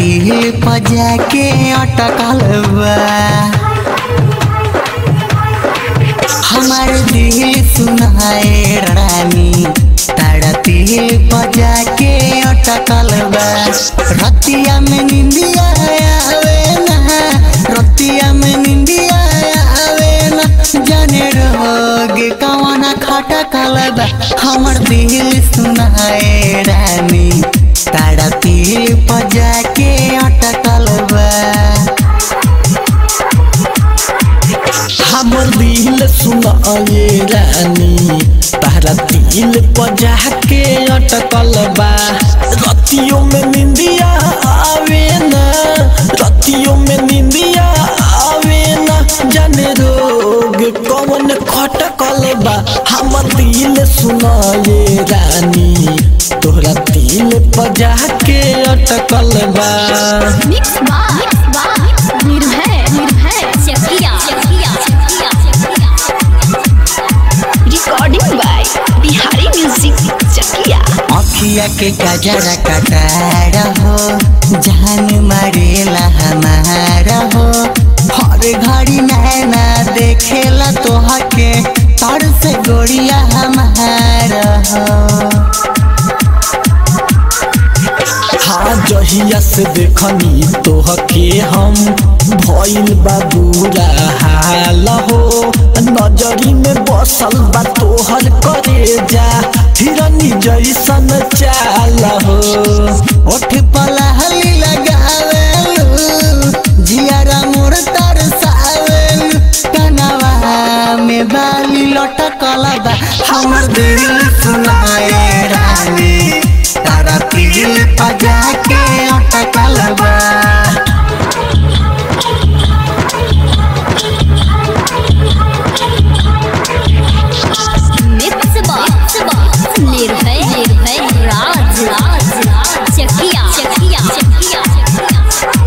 तिल पजा के अटकल बा हमार दिल सुनाए रानी तारा तिल पजा के अटकल बा रतिया में निंदिया आवे ना रतिया में निंदिया आवे ना जाने रोग कवना खटकल बा हमर दिल सुनाए रानी तारा तिल पजा के अटकल बा हमर दिल सुनाए रानी तारा दिल पजा के अटकल बा रतियों में निंदिया आवे ना रतियों में निंदिया आवे ना जाने रोग कौन खटकल बा हमर दिल सुनाए रानी तोहरा दिल पजा के अटकल बा mix by Nirbhay Nirbhay Chakiya Chakiya recording by Bihari music Chakiya अखिया के गजरा कटार हो जान मारेला हमारा हो हर घड़ी नैना देखेला तोहके तर से गोरिया हमारा हो हाँ जहिया से देखनी तोहके हम भइल बा बुरा हाल हो नजरी में बसल बा तोहर करे जा हिरनी जैसन चाल हो ओठ पलहली लगावेलू जियारा मोर तरसावेलू कनवा में बाली लटकल बा हमर दिल सुनाए रानी तारा दिल पजा के अटकल बा मिक्स बार निर्भय निर्भय राज राज राज चकिया चकिया चकिया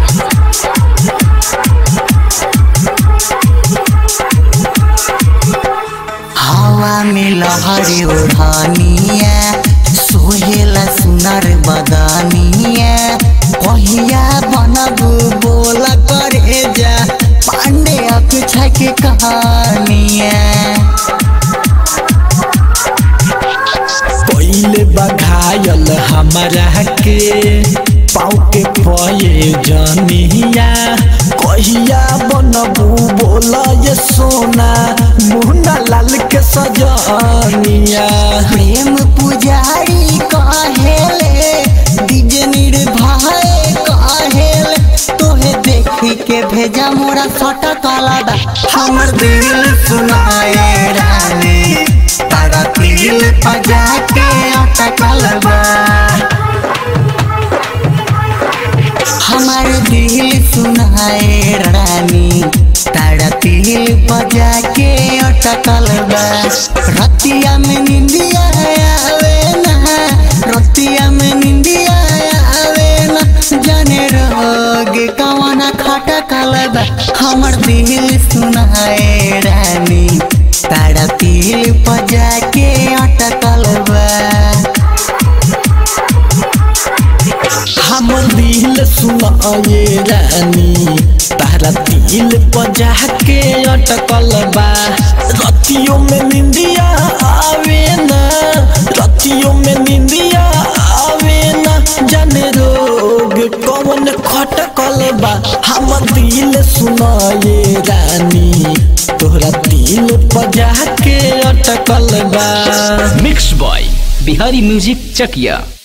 हवा में लहरी उड़ानिया सोहेला सुनर बदनिया कहिया बनबू बोला करे जा पांडे अकुछा के कहानिया पहले बघायल हमारा के पाँव के पये जनिया कहिया बनबू बोला ये सोना मुन्ना लाल के सजनिया प्रेम पुजारी कहेले दिज निर्भय कहेले तोहे देखी के भेजा मोरा सट बा हमर दिल सुनाए रानी तारा दिल पजा के अटकल बा हमार दिल सुनाए रानी तारा दिल बजा के अटकल बा रतिया में निंदिया आवे ना रतिया में निंदिया आवे ना जाने रोग कवना खटकल बा हमर दिल सुनाए रानी तारा दिल बजा के अटकल बा हमर दिल सुनाए रानी तारा दिल पजा के अटकल बा रतियों में निंदिया आवे ना रतियों में निंदिया आवे ना जाने रोग कौन खटकल बा हमर दिल सुनाए रानी तोहरा दिल पजा के अटकल बा mix by Bihari music Chakiya